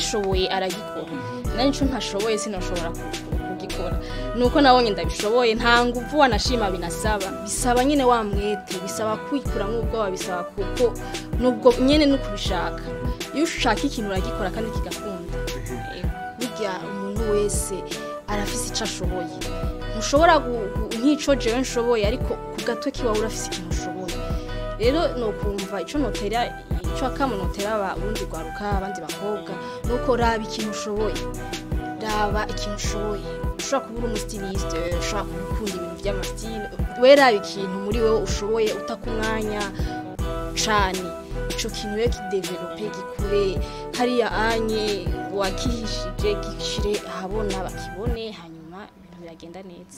uwagishoboye aragikora nari nico ntashoboye sinashobora ku- kugikora nuko nabonye ndabishoboye nta nguvu wanashima binasaba bisaba nyine wa mwete bisaba kwikuramwo ubwoba bisaba kuko nubwo nyene no kubishaka iyo ushaka ikintu uragikora kandi kigakunda Ego. burya umuntu wese arafise ico ashoboye ntushobora gu- gu- nk'ico jewe nshoboye ariko ku gatwe kiwawe urafise ikintu ushoboye rero nokumva ico notera ico akamo notera abarundi rwaruka abandi bakobwa nuko raba ikintu ushoboye raba ikintu ushoboye ushobora kuba uri umustiliste ushobora kuba ukunda ibintu by'amasitile we raba ikintu muri wowe ushoboye utaka umwanya cane ico kintu rero kidevelope gikure hariya anye wakihishije gishire ahabona bakibone hanyuma ibintu biragenda neza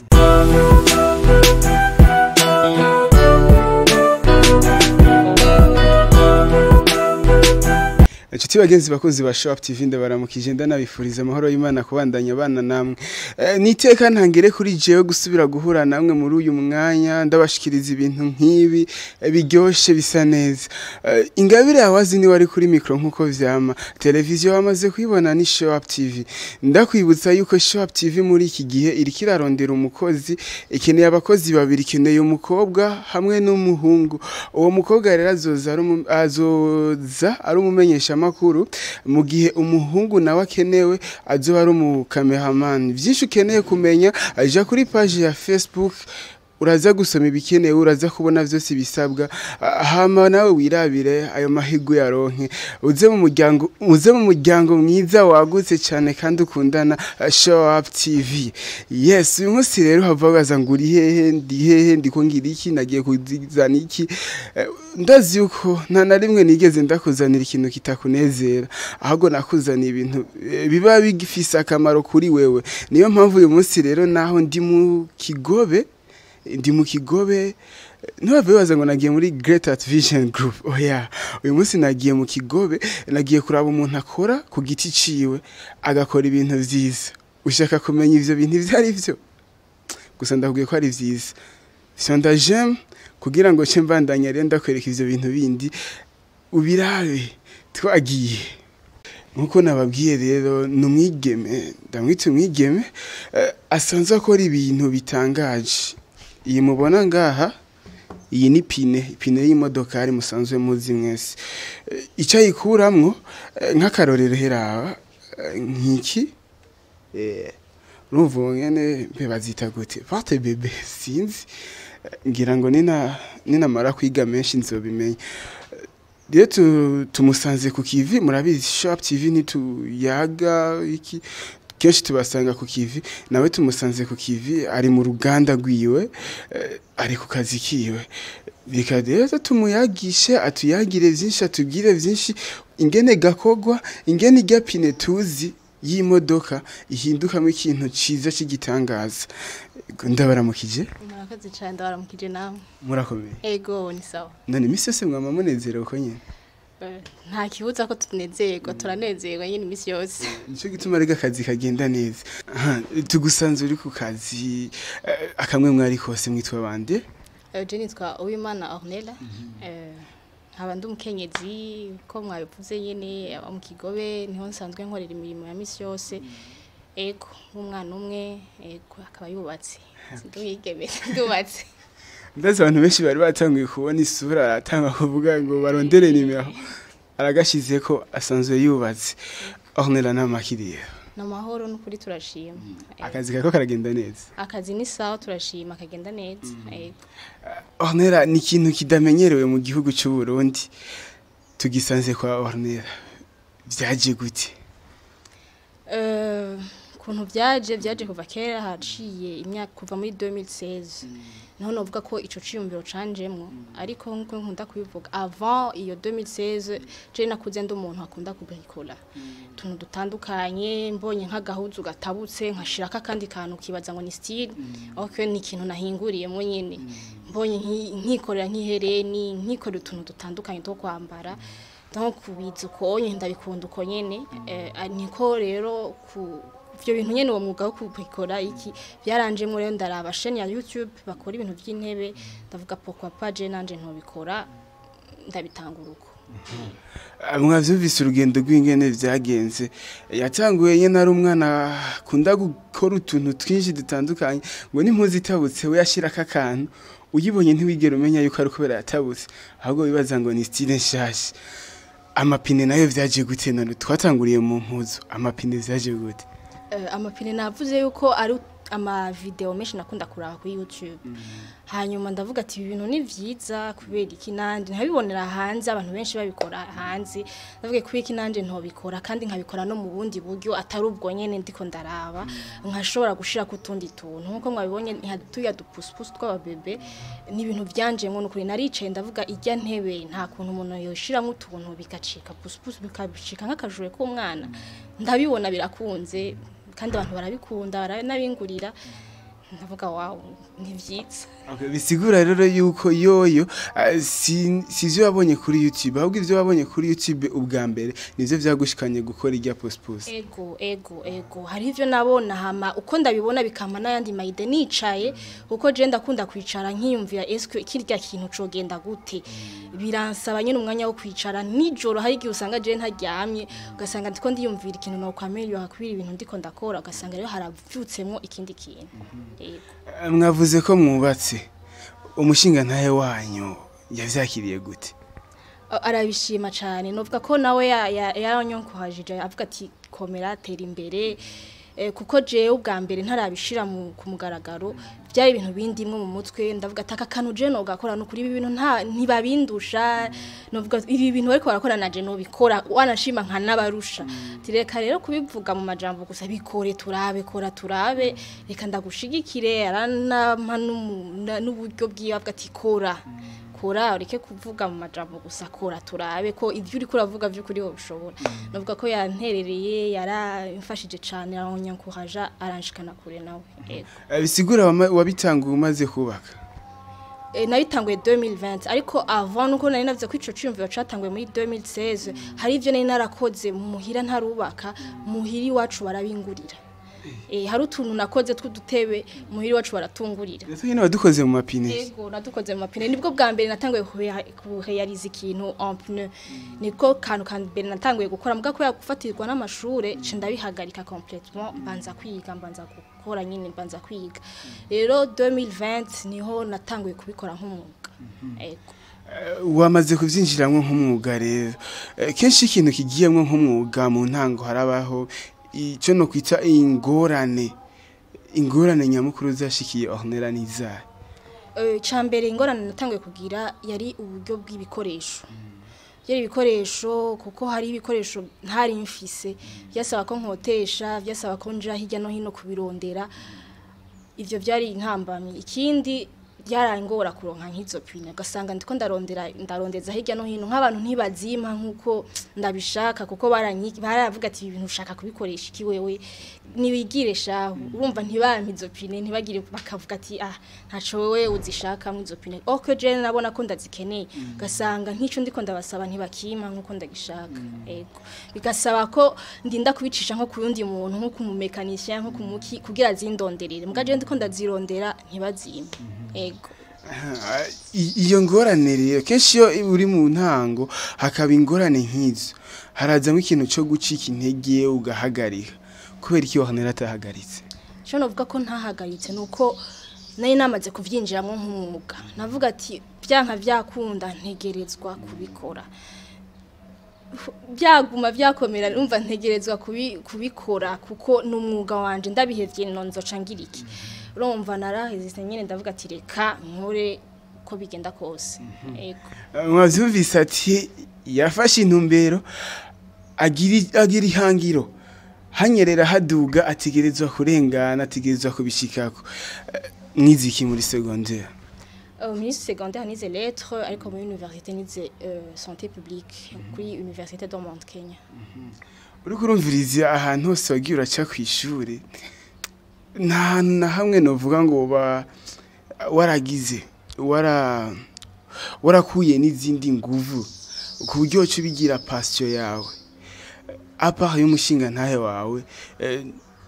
inshuti bagenzi bakunzi ba shop tv ndabaramukije ndanabifuriza amahoro y'imana kubandanya abana namwe Eh, niteka ntangere kuri jewe gusubira guhura namwe muri uyu mwanya ndabashikiriza ibintu nk'ibi eh, biryoshe bisa neza Eh, ingabire yawazi ni wari kuri mikro nk'uko vyama televiziyo wamaze kuyibona ni shop tv ndakwibutsa yuko shop tv muri iki gihe iriko irarondera umukozi ikeneye abakozi babiri ikeneye umukobwa hamwe n'umuhungu uwo mukobwa rero azoza ari umu- azoza ari umumenyeshamakuru mu gihe umuhungu nawe akenewe azoba ari umukameramani byinshi ukeneye kumenya aja kuri paji ya facebook uraza gusoma ibikenewe uraza kubona byose bisabwa Ah, hama nawe wirabire ayo mahirwe yaronke uze mu muryango uze mu muryango mwiza wagutse cyane kandi ukundana ah, show up tv yes uyu munsi rero hava baza ngo uri hehe ndi hehe ndiko ngira iki nagiye kuzizana iki Eh, ndazi yuko nta na rimwe nigeze ndakuzanira ikintu kitakunezera ahubwo nakuzaniye ibintu eh, biba bigifise akamaro kuri wewe niyo mpamvu uyu munsi rero naho ndi mu kigobe ndi mu kigobe ntibave baza ngo nagiye muri Great Art Vision Group oya uyu munsi nagiye mu kigobe nagiye kuraba umuntu akora ku giti ciwe agakora ibintu vyiza ushaka kumenya ivyo bintu ivyo ari vyo gusa ndakubwiye ko ari vyiza Sonda j'aime kugira ngo ce mbandanya rero ndakwereka ivyo bintu bindi ubirabe twagiye nkuko nababwiye rero ni umwigeme ndamwita umwigeme eh, asanzwe akora ibintu bitangaje iyi mubona ngaha iyi ni pine ipine y'imodokari musanzwe muzi mwese Eh, icyo ayikuramwo eh, nk'akarorero heraba eh, nk'iki eh, urumva ubu nyene mbe bazita gute parte bebe sinzi Eh, ngira ngo nina ninamara kwiga menshi nzobimenya Eh, rero tu- tumusanze ku kivi murabizi shop tv ntituyaga iki kenshi tubasanga ku kivi nawe tumusanze ku kivi ari mu ruganda rwiwe eh, ari ku kazi kiwe reka rero tumuyagishe atuyagire vyinshi atubwire vyinshi ingene gakogwa ingene irya pine tuzi y'imodoka ihindukamo ikintu ciza c'igitangaza ndabaramukije murakoze cyane ndabaramukije namwe murakomeye ego ni sawa none imisi yose mwama munezerewe uko nyene Eh, nta kibuza ko tunezerwa turanezerwa nyine iminsi yose nicyo gituma rega akazi kagenda neza Aha, tugusanze uri ku kazi eh, akamwe mwari kose mwitwa bande Eh, je nitwa uwimana ornella Eh, nkaba ndi umukenyezi ko mwabivuze nyine aba mu kigobe niho nsanzwe nkorera imirimo ya misi yose ego nk'umwana umwe ego akaba yubatse ndi umwigeme ndubatse ndazi abantu benshi bari batanguye kubona isura aratanga kuvuga ngo barondere nimero aragashize ko asanzwe yubatse ornera n'amakiriya ni amahoro n'ukuri turashima Eh, akazi kako karagenda neza akazi ni sawa turashima kagenda neza ego ornera ni ikintu kidamenyerewe mu gihugu cy'u Burundi tugisanze kwa ornera byaje gute Eh, ukuntu byaje byaje kuva kera haciye imyaka kuva muri 2016 niho novuga ko ico ciyumviro canjemwo ariko nkuko nkunda kubivuga avant iyo 2016 je nakuze ndi umuntu akunda kubikora tuntu dutandukanye mbonye nk'agahuzu gatabutse nkashirako akandi kantu kibaza ngo ni style okay ni ikintu nahinguriyemo nyene mbonye nki- nkikorera nk'ihereni nkikorera utuntu dutandukanye two kwambara donc kubiza ukonye ndabikunda uko nyene eh, niko rero ku ivyo bintu nyene uwo mwuga wo kubikora iki byaranjemwo rero ndaraba chaîne ya YouTube bakora ibintu by'intebe ndavuga pourquoi pas je nanje ntobikora ndabitangura uko mwavyumvise urugendo rw'ingene vyagenze yatanguye nyene ari umwana akunda gukora utuntu twinshi dutandukanye ngo n'impuzu itabutse we yashirako akantu uyibonye ntiwigera umenya yuko ari kubera yatabutse ahubwo wibaza ngo ni style nshasha amapine nayo vyaje gute none twatanguriye mu mpuzu amapine vyaje gute Eh, amapine navuze yuko ari amavideo menshi nakunda kuraba kuri youtube hanyuma ndavuga ati ibi bintu ni vyiza kubera iki nanje ntabibonera hanze abantu benshi babikora hanze ndavuga kubera iki nanje ntobikora kandi nkabikora no mu bundi buryo atari ubwo nyene ndiko ndaraba nkashobora gushira ku tundi tuntu nkuko mwabibonye ntihatuya dupusipusi tw'ababebe ni ibintu vyanjemwo nukuri naricaye ndavuga irya ntebe nta kuntu umuntu yoshiramwo utuntu bigacika pusipusi bikabicika nk'akajure k'umwana ndabibona birakunze kandi abantu barabikunda baranabingurira ndavuga wawu ni vyiza Okay, bisigura rero yuko yoyo ah, si sivyo wabonye kuri YouTube ahubwo ivyo wabonye kuri YouTube ubwa mbere nivyo vyagushikanye gukora irya post post ego ego ego hari ivyo nabona hama uko ndabibona bikama n'ayandi mayide nicaye kuko je ndakunda kwicara nkiyumvira eske kirya kintu cogenda gute biransaba nyine umwanya wo kwicara nijoro hari igihe usanga je ntaryamye ugasanga ndiko ndiyumvira ikintu no kwamelio hakubira ibintu ndiko ndakora ugasanga rero haravyutsemwo ikindi kintu ego Ah, mwavuze ko mwubatse umushinga ntaye wanyu yavyakiriye gute A- arabishima cyane novuga ko nawe ya- ya- yaranyonkuhajije avuga ati komera tera imbere eh, kuko jewe ubwa mbere ntarabishira mu ku mugaragaro byari ibintu bindimwe mu mutwe ndavuga ati aka kantu je nogakora nukuri ibi bintu nta ntibabindusha novuga ibi bintu bariko barakora na je nobikora wanashima nka nabarusha tireka rero kubivuga mu majambo gusa bikore turabe kora turabe reka ndagushigikire aranampa n'umu- na- n'uburyo bwiwe avuga ati kora kora ureke kuvuga mu majambo gusa kora turabe ko ibyo uri kuravuga by'ukuri wo bishobora navuga ko yanterereye yaramfashije cyane aranyankuhaja aranshikana kure nawe yego Ah, bisigura wama- wabitanguye umaze kubaka e, nabitanguye 2020 ariko avant nuko nari navuze ko ico cyumviro catanguye muri 2016 hari ivyo nari narakoze muhira ntarubaka muhiri wacu barabingurira e, hari utuntu nakoze tw'udutebe muhiri wacu baratungurira Ese nyine wadukoze mu mapine Ego nadukoze mu mapine nibwo bwa mbere natanguye kureha- kurealiza ikintu en pneu niko kantu ka mbere natanguye gukora mbwa ko yagufatirwa n'amashure ce ndabihagarika complètement mbanza kwiga mbanza gukora nyine mbanza kwiga rero 2020 niho natanguye kubikora nk'umwuga ego Eh, wamaze kuvyinjiramwo nk'umwuga rero Eh, kenshi ikintu kigiyemwo nk'umwuga mu ntango harabaho ico no kwita ingorane ingorane nyamukuru zashikiye ornera n'izahe Eh, ca mbere ingorane natanguye kugira yari uburyo bw'ibikoresho byari ibikoresho kuko hari ibikoresho ntari mfise byasaba ko nkotesha byasaba ko nja hirya no hino kubirondera ivyo byari intambamyi ikindi byarangora kuronka nk'izo pine ugasanga ndiko ndarondera ndarondeza hirya no hino nk'abantu ntibazimpa nk'uko ndabishaka kuko baranyi baravuga ati ibi bintu ushaka kubikoresha iki wewe nibigire shahu urumva ntibampa izo pine ntibagire bakavuga ati ah ntaco wewe uzishaka mu izo pine ok je nabona ko ndazikeneye ugasanga nk'ico ndiko ndabasaba ntibakima nk'uko ndagishaka ego bigasaba ko ndinda kubicisha nko ku yundi muntu nko kumumekanisha nko kumuki kugira zindonderere mbwa je ndiko ndazirondera ntibazimpe ego Ah, i- iyo ngorane rero kenshi iyo uri mu ntango hakaba ingorane nk'izo harazamo ikintu cyo gucika intege ugahagarika kubera iki ornera atahagaritse cyo navuga ko ntahagaritse nuko nari namaze kuvyinjiramo nk'umwuga navuga ati byanka byakunda ntegerezwa kubikora byaguma byakomera numva ntegerezwa kubi- kubikora kuko ni umwuga wanje ndabihevye nonzoca ngira iki urumva naraheze nyine ndavuga ati reka nkore uko bigenda kose ego Ah, mwavyumvise ati yafashe intumbero agira agira ihangiro hanyerera haduga ategerezwa kurengana ategerezwa kubishikako Eh, mwiziki muri secondaire Euh, au ministre secondaire nize lettres ariko muri université nize euh, santé publique kuri université do Mount Kenya uriko urumviriza ahantu hose wagiye uraca ku ishuri nta hantu na hamwe novuga ngo uba waragize wara warakuye n'izindi nguvu ku buryo uca ubigira pasiyo yawe apart y'umushinga ntahe wawe eh,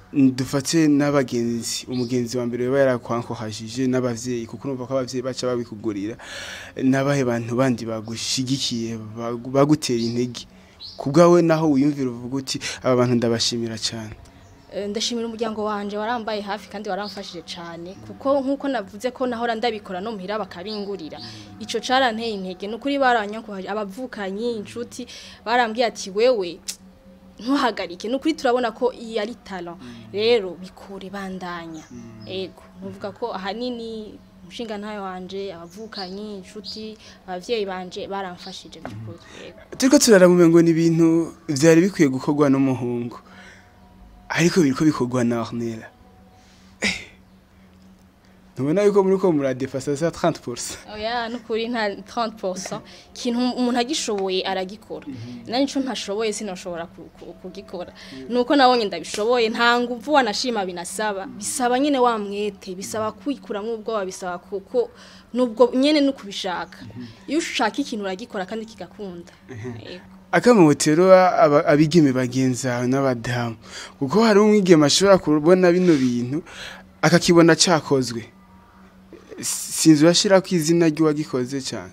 dufate n'abagenzi umugenzi wa mbere yaba yarakwankohajije n'abavyeyi kuko urumva ko abavyeyi baca babikugurira n'abahe bantu bandi bagushigikiye bagu- bagutera intege kubwawe naho wiyumvira uvuga uti aba bantu ndabashimira cyane Eh, ndashimira umuryango wanje warambaye hafi kandi waramfashije cyane kuko nkuko navuze ko nahora ndabikora no muhira bakabingurira ico caranteye intege nukuri baranyankuhaje abavukanyi inshuti barambwiye ati wewe ntuhagarike nukuri turabona ko iyi ari talent rero bikure bandanya ego nuvuga ko ahanini umushinga ntayo wanje abavukanyi inshuti abavyeyi banje baramfashije by'ukuri yego turiko turaramume ngo ni ibintu vyari bikwiye gukorwa n'umuhungu ariko biriko bikorwa na Ornella Eh, ntubona yuko muri ko muradefasa za 30% oya nukuri nta 30% kintu umuntu agishoboye aragikora nani nico ntashoboye sinoshobora ku- ku- kugikora nuko nabonye ndabishoboye nta nguvu wanashima binasaba bisaba nyene wa mwete bisaba kwikura nk'ubwoba bisaba kuko nubwo nyene nukubishaka iyo ushaka ikintu uragikora kandi kigakunda Yego. akamotero aba- abigeme bagenza n'abadamu kuko hari umwigeme ashobora kubona bino bintu akakibona cyakozwe sinzi urashira ko izina ry'uwagikoze cyane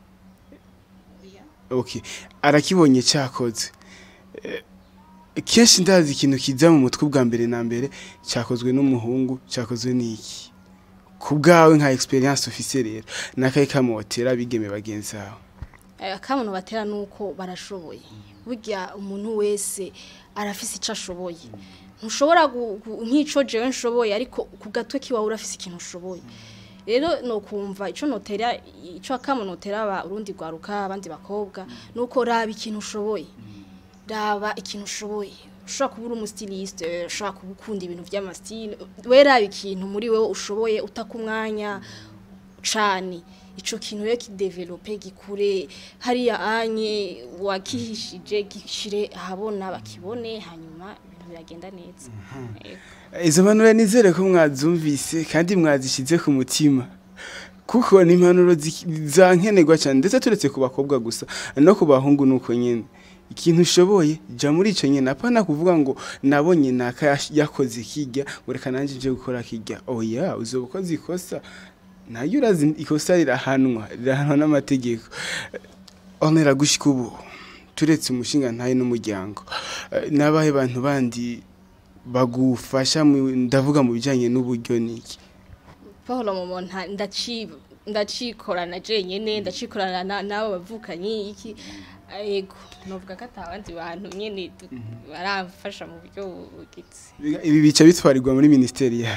okay arakibonye cyakozwe Eh, kenshi ndazi ikintu kiza mu mutwe bwa mbere na mbere cyakozwe n'umuhungu cyakozwe n'iki ku bwawe nka experience ufise rero nakaye kamotera abigeme bagenzi bawe akamuntu batera nuko barashoboye burya umuntu wese arafise icyo ashoboye ntushobora gu- gu- nk'ico jewe nshoboye ariko ku gatwe kiwawe urafise ikintu ushoboye rero no kumva ico notera ico akamuntu notera aba urundi rwaruka abandi bakobwa nuko raba ikintu ushoboye raba ikintu ushoboye ushobora kuba uri umustiliste ushobora kuba ukunda ibintu by'amasitile we raba ikintu muri wowe ushoboye utaka umwanya cane ico kintu rero kidevelope gikure hariya anye wakihishije gishire ahabona bakibone hanyuma ibintu biragenda neza Yego. izo mpanuro nizere ko mwazumvise kandi mwazishyize ku mutima kuko ni impanuro zi- zankenerwa cyane ndetse turetse ku bakobwa gusa no ku bahungu nuko nyine ikintu ushoboye jya muri icyo nyine apana kuvuga ngo nabonye naka yash- yakoze kijya ngo reka nanjye nje gukora kijya oya uzoba ukoze ikosa nayo urazi ikosa rirahanwa rirahanwa n'amategeko onera gushyika ubu turetse umushinga ntayo n'umuryango Eh, n'abahe bantu bandi bagufasha mu- ndavuga mu bijyanye n'uburyo niki Paul Momo nta- ndaci ndacikorana jenyene ndacikorana na- n'abo bavukanyi iki yego novuga ko atabandi bantu nyene du- baramfasha mu buryo bugitse Biga- ibi bica bitwarirwa muri minisiteri yawe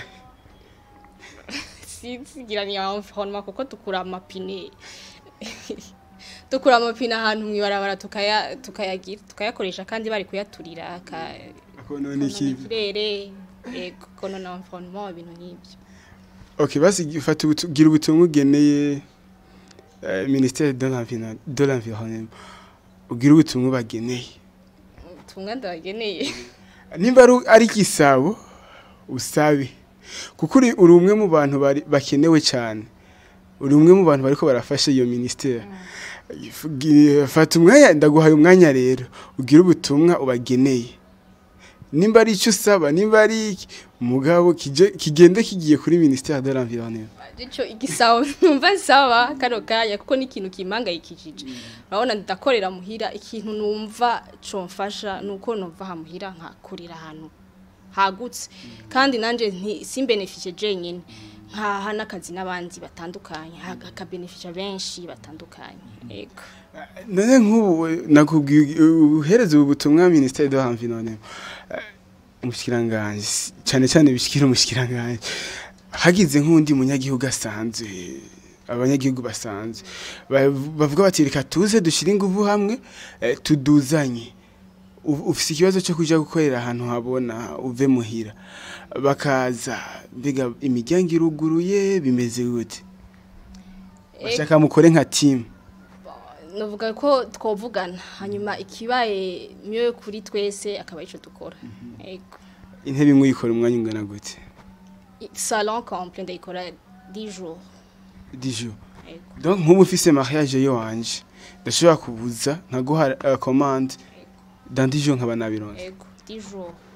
sinzigiranye environnement kuko dukura amapine dukura amapine ahantu mwibarabara tukaya tukayagira tukayakoresha kandi bari kuyaturira aka akonona iki ikirere yego konona environnement ibintu nk'ibyo okay basi fata ubutu- gira ubutumwa ugeneye eh, minisiteri de l'environnement de l'environnement ugira ubutumwa bageneye tumwe ndabageneye nimba ari- ari igisabo usabe kuko uri uri umwe mu bantu bari- bakenewe cyane uri umwe mu bantu bariko barafasha iyo minisiteri Gi- fata umwanya ndaguhaye umwanya rero ugira ubutumwa ubageneye nimba ari icyo usaba nimba ari iki mugabo kije- kigende kigiye kuri minisiteri de l'environnement Ico igisabo numva saba kano kanya kuko ni ikintu kimpangayikishije urabona ndakorera muhira ikintu numva comfasha nuko numva hamuhira nkakurira ahantu hagutse kandi nanje nti simbenefishe jenyine nkaha n'akazi n'abandi batandukanye hakabenefisha benshi batandukanye yego none nk'ubu nakubwiye uhereza ubu butumwa minisiteri de l'environnement Eh, umushikiranganji cyane cyane bishikira umushikiranganji hagize nk'undi munyagihugu asanzwe abanyagihugu basanzwe ba- bavuga bati reka tuze dushyire ingufu hamwe eh, tuduzanye U- ufise ikibazo cyo kuja gukorera ahantu habona uve muhira bakaza mbega imiryango iruguruye bimeze gute bashaka mukore nka timu navuga ko twovugana hanyuma ikibaye myo kuri twese akaba ico dukora yego intebe imwe uyikora umwanya ungana gute salon complet ndayikora 10 jours dijo yego donc nk'ubu ufise mariage yo wanje ndashobora kubuza nkaguha uh, commande dans dijo nkaba nabironse Ego, 10 jours.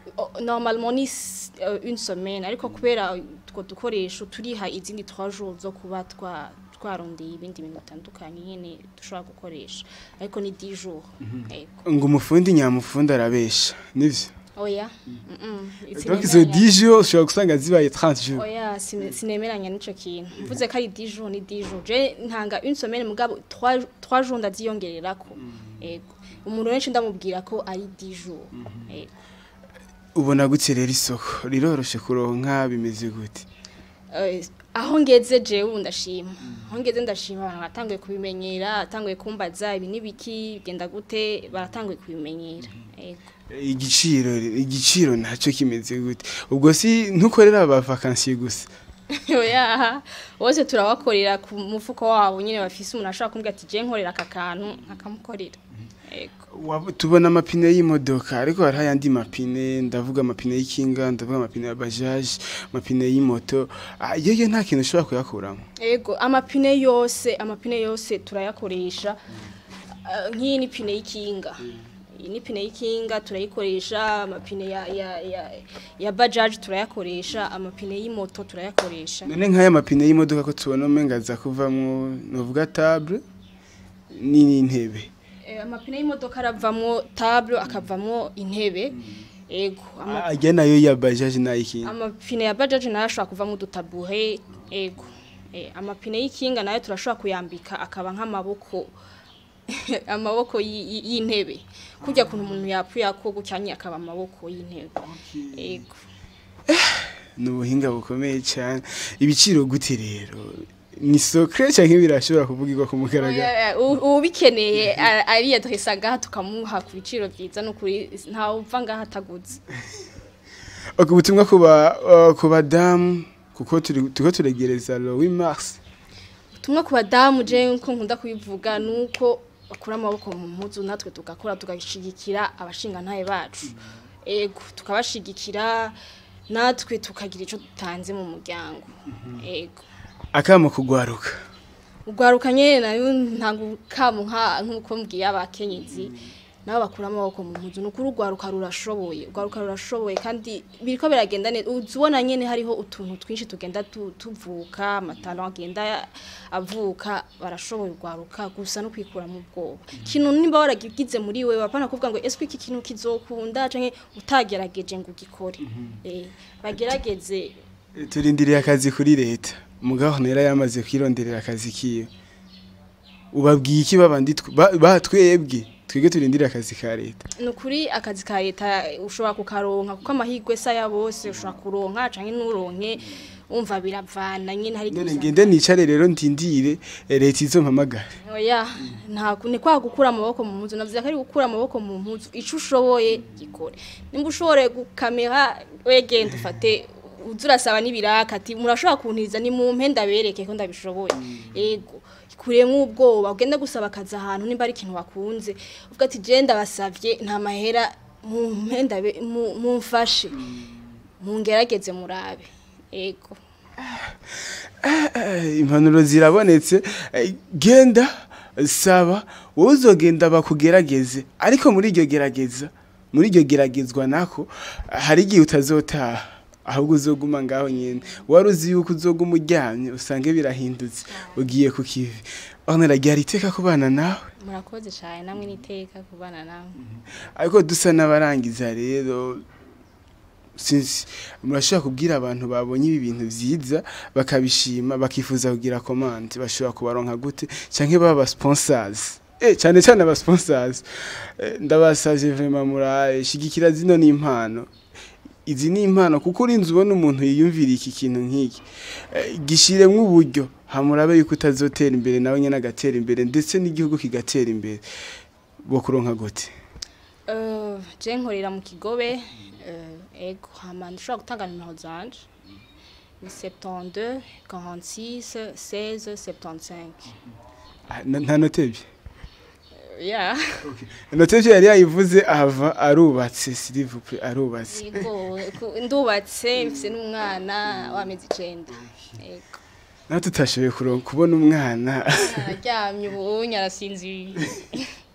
Oh, normalement ni s- euh, une semaine ariko kubera utwo dukoresho turiha izindi 3 jours zo kuba twa twarondeye ibindi bintu bitandukanye nyene dushobora gukoresha ariko ni 10 jours yego ngo umufundi nyamufundi arabesha nivyo oya mm -mm. donc izo 10 jours ushobora gusanga zibaye 30 jours oya sine- sinemeranya n'ico kintu mvuze ko ari 10 jours ni 10 jours je ntanga une semaine mugabo 3 3 jours ndaziyongererako yego umuntu wenshi ndamubwira ko ari 10 jours yego ubona gute rero isoko riroroshe kuronka bimeze gute Eh, aho ngeze jewe ubu ndashima aho ngeze ndashima abantu batanguye kubimenyera batanguye kumbaza ibi n'ibiki bigenda gute baratanguye kubimenyera yego igiciro igiciro nacyo kimeze gute ubwo si ntukorera aba vacancy gusa oya bose turabakorera ku mufuko wabo nyine bafise umuntu ashobora kumbwira ati je nkorera aka kantu nkakamukorera yego Waba- tubona amapine y'imodoka ariko hari ayandi mapine ndavuga amapine y'ikinga ndavuga amapine ya bajaje amapine y'imoto Ah, yewe nta kintu ushobora kuyakuramo Ego amapine yose amapine yose turayakoresha uh, nk'iyi ni pine y'ikinga iyi ni pine y'ikinga turayikoresha amapine ya ya ya, ya bajaj turayakoresha amapine y'imoto turayakoresha none nk'aya mapine y'imodoka ko tubona umenga aza kuvamwo novuga table ni n'intebe Eh, amapine y'imodoka aravamwo table akavamwo intebe ego ama, ajya nayo ya bajaje n'ay'ikinga amapine ya bajaj nayo ashobora kuvamwo udutabuhe ego eh, amapine y'ikinga nayo turashobora kuyambika akaba nk'amaboko amaboko y- y- y'intebe kurya kuntu umuntu yapfuye ako gucyanye akaba amaboko y'intebe ego ni ubuhinga bukomeye cyane ibiciro gute rero ni sokre cyangwa birashobora kuvugirwa ku mugaragaro Oya, u- ubikeneye a- ariyadresa ngaha tukamuha ku biciro byiza n'ukuri ntawe upfa ngaha ataguze Ok, ubutumwa ku ba uh, ku badamu kuko turi turiko turegereza le 8 mars ubutumwa ku badamu je nko nkunda kubivuga nuko bakura amaboko mu mpuzu natwe tugakora tugashigikira abashingantahe bacu ego tukabashigikira natwe tukagira ico dutanze mu muryango ego akamo kugwaruka ugwaruka nyene nayo ntabwo kamu nka nk'uko mbwiye abakenyezi nabo bakura amaboko mu mpuzu nukuri ugwaruka rurashoboye ugwaruka rurashoboye kandi biriko biragenda neza uzibona nyene hariho utuntu twinshi tugenda tu- tuvuka amatalo agenda avuka barashoboye ugwaruka gusa no kwikura mu bwoba ikintu nimba waragigize muri wewe apana kuvuga ngo ese iki kintu kizokunda canke utagerageje ngo ugikore eh bagerageze turindiriye akazi kuri leta umugabo ntera yamaze kwironderera akazi kiyo ubabwiye iki babandi tw- ba- batwebwe twebwe turindiriye akazi ka leta nukuri akazi ka leta ushobora kukaronka kuko amahirwe sa ya bose ushobora kuronka canke nuronke umva biravana nyine hari none gusa- ngende nicare rero ndindire eh, leta izompamagara oya nta ni kwa gukura amaboko mu mpuzu navuze ko ari gukura amaboko mu mpuzu ico ushoboye gikore nimba ushoboye gukamera wegenda ufate uza urasaba n'ibiraka ati murashobora kuntiriza ni mu mpe ndabereke ko ndabishoboye ego kuremwo ubwoba ugende gusaba akazi ahantu nimba ari ikintu wakunze uvuga ati je ndabasavye nta mahera mu mpe ndabe mu- mumfashe mungerageze murabe ego Eh, impanuro zirabonetse Eh, genda saba wowe uzogenda bakugerageze ariko muri iryo gerageza muri iryo geragezwa nako hari igihe utazotaha ahubwo uzoguma ngaho nyine wari uzi yuko uzoguma uryamye usange birahindutse ugiye ku kivi aho naragiye iteka ku bana nawe murakoze cyane namwe niteka kubana namwe ariko dusa n'abarangiza rero sinzi murashobora kubwira abantu babonye ibi bintu byiza bakabishima bakifuza kugira komande bashobora kubaronka gute cyangwa baba sponsors eh cyane cyane aba sponsors Eh, ndabasavye vraiment muraye shigikira zino ni impano izi ni impano kuko urinze ubona umuntu yiyumvira iki kintu nk'iki Eh, gishiremwo uburyo hamurabe yuko utazotera imbere nawe nyene agatera imbere ndetse n'igihugu kigatera imbere bo kuronka gute Uh, je nkorera mu kigobe uh, ego hama ndashobora gutanga nimero zanje ni 72 46 16 75 Ah, na- nta notebye yeah notebye yari yayivuze ahava arubatse silivupe arubatse ego ku- ndubatse mfise n'umwana w'amezi icenda ego nawe tutashoboye kuronka kubona umwana araryamye ubu nyarasinziriye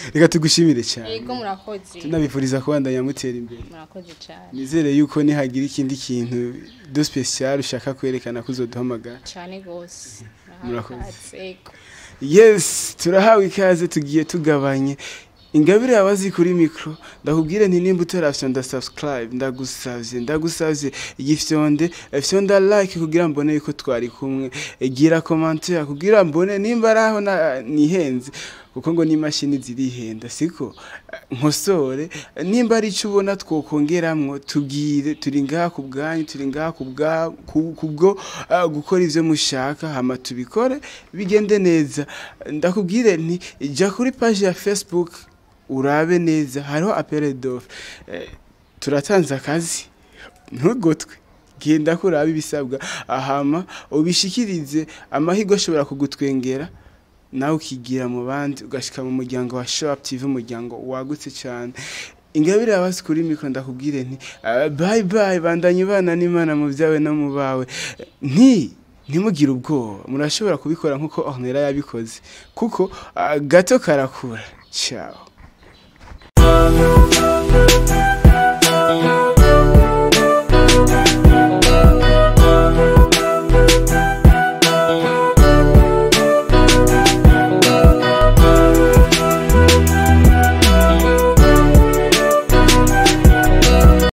reka tugushimire cyane yego murakoze tunabifuriza kubandanya mutera imbere murakoze cyane nizere yuko nihagira ikindi kintu do special ushaka kwerekana ko uzoduhamagara cyane rwose Murakoze. yego yes turahawe ikaze tugiye tugabanye ingabire yabazi kuri mikro ndakubwire nti nimba utarafite nda subscribe ndagusavye ndagusavye igifyonde fyonda like kugira mbone yuko twari kumwe gira commentaire kugira mbone nimba araho na- nihenze kuko ngo n'imashini zirihenda siko nkosore nimba ari icyo ubona twokongeramwo tubwire turi ngaha ku bwanyu turi ngaha ku bwa- ku- kubwo ah, gukora ivyo mushaka hama tubikore bigende neza ndakubwire nti jya kuri page ya facebook urabe neza hariho apere dofe turatanze akazi ntugotwe genda kuraba ibisabwa ahama ubishikirize amahirwe ashobora kugutwengera nawe ukigira mu bandi ugashika mu muryango wa show up tv umuryango wagutse cyane ingabire yabazi kuri mikoro ndakubwire nti ah, bye bye bandanye ibana n'imana mu byawe no mu bawe nti ntimugire ubwoba murashobora kubikora nk'uko ornera yabikoze kuko ah, gato karakura ciao